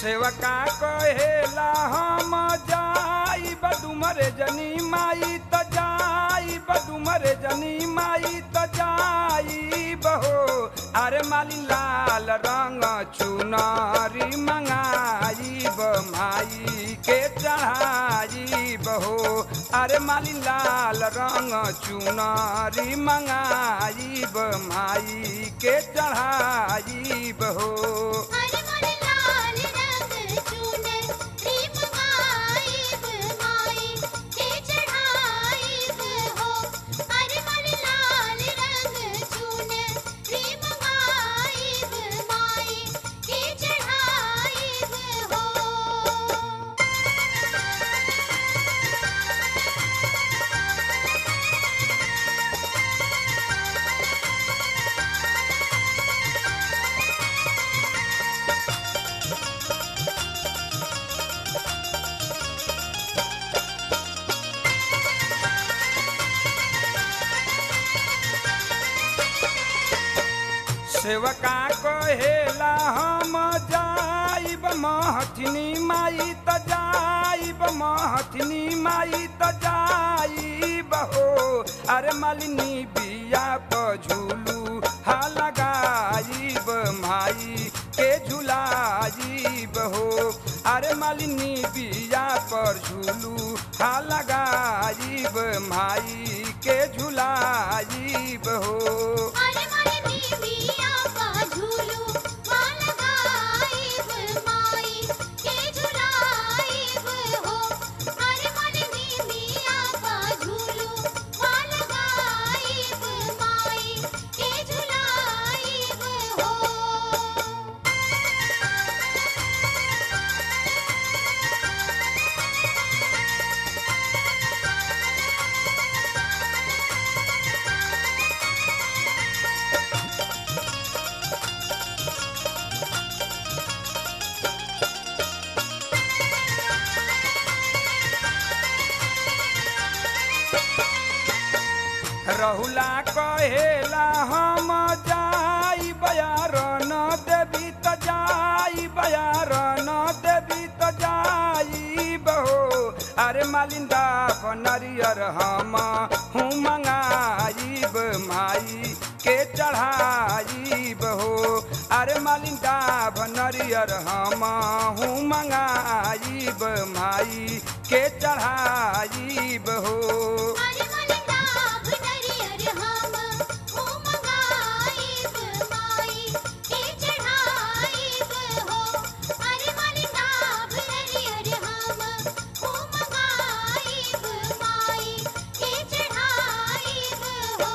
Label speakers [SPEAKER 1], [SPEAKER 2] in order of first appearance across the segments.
[SPEAKER 1] सेवका कहेला हम जाई बदुमरे जनी माई त जाई बदुमरे जनी माई त जाई बहो अरे माली लाल रंग चुनरी मंगाई माई के चढ़ाई बहो अरे माली लाल रंग चुनरी मंगाई माई के चढ़ाई बहो
[SPEAKER 2] अरे मन लाल रंग चूने रीम गाइब माई के चढ़ाइब हो अरे मन लाल रंग चूने रीम गाइब माई के चढ़ाइब हो
[SPEAKER 1] सेवका कहेला हम जाइब महथिनी माई त जाइब महथिनी माई त जाइब हो अरे मालिनी बिया प झूलू हा लगाइब माई के झुलाइब हो अरे मालिनी बिया पर झूलू हा लगाइब माई के झुलाइब हो
[SPEAKER 2] अरे मन दीविया का झूलू माल गाइब माई के झुलाइब हो अरे मन दीविया का झूलू माल गाइब माई के झुलाइब हो
[SPEAKER 1] रहुला कहेला हम जाई बयार न देवी त जाई बयार न देवी त जाई बहो अरे मालिंदा नरियर हम हूँ मंगाईब माई के चढ़ाईब हो अरे मालिंदा नरियर हम हूँ मंगाईब माई के चढ़ाईब हो
[SPEAKER 2] अरे मन दाब नरियर हम हो मंगाइब माई के चढ़ाइब हो अरे मन दाब नरियर हम हो मंगाइब माई के चढ़ाइब हो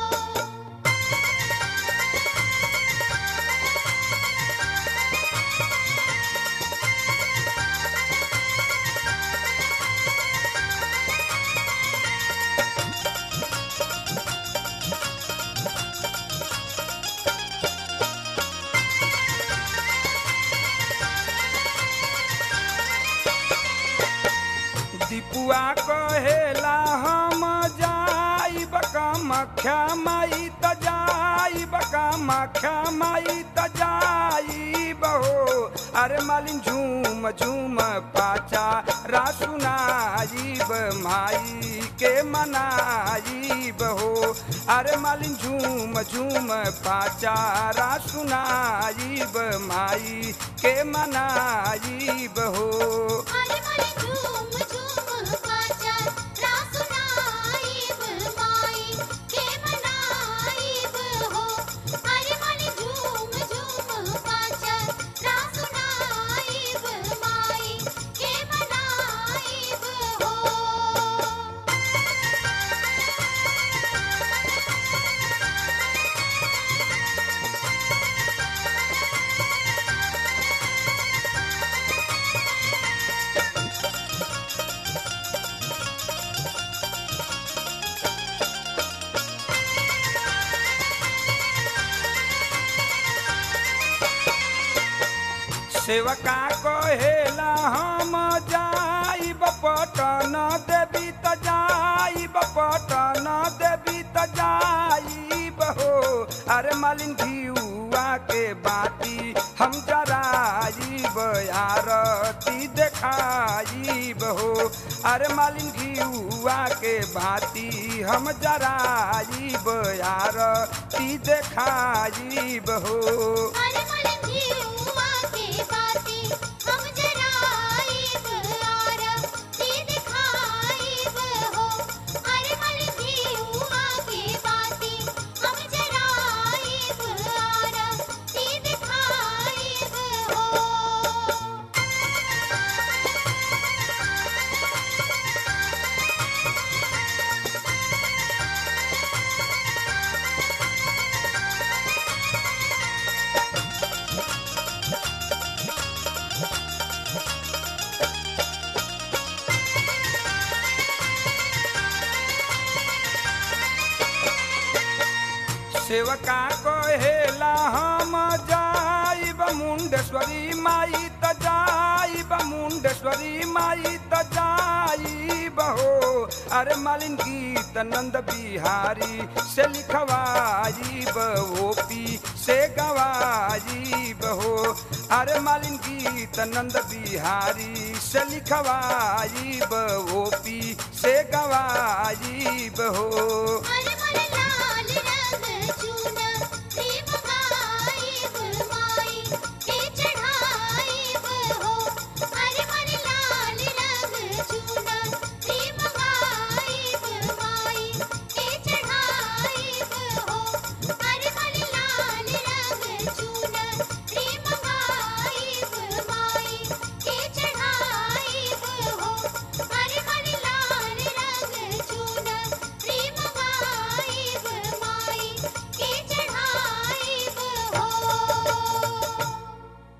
[SPEAKER 1] दीपुआ कहेला हम जाइब कामाख्या माई त जाइब कामाख्या माई त जाइब हो अरे मालिन झूम झूम पाचा रासुनाइब माई के मनाइब हो अरे मालिन झूम झूम पाचा रासुनाइब माई के मनाइब हो
[SPEAKER 2] अरे मन झूम झूम पाचा रासुनाइब माई के मनाइब हो अरे मन झूम झूम पाचा रासुनाइब माई के मनाइब हो
[SPEAKER 1] सेवका कहेला हम जाइब पटन देवी त जाइब पटन देवी त जाइब हो अरे मालिन घिउआ के बाटी हम जराइब आरती देखाइब हो अरे मालिन घिउआ के बाती हम जराइब आरती देखाइब हो
[SPEAKER 2] अरे मन जीवा के बाती हम जराइब आरती दिखाइब हो अरे मन जीवा के बाती हम जराइब आरती दिखाइब हो
[SPEAKER 1] सेवका कहेला हम जाइब मुंडेश्वरी माई त जाइब मुंडेश्वरी माई त जाइब हो अरे मालिन गीत नंद बिहारी से लिखवाइब ओपी से गवाइब हो अरे मालिन गीत नंद बिहारी से लिखवाइब ओपी से गवाइब हो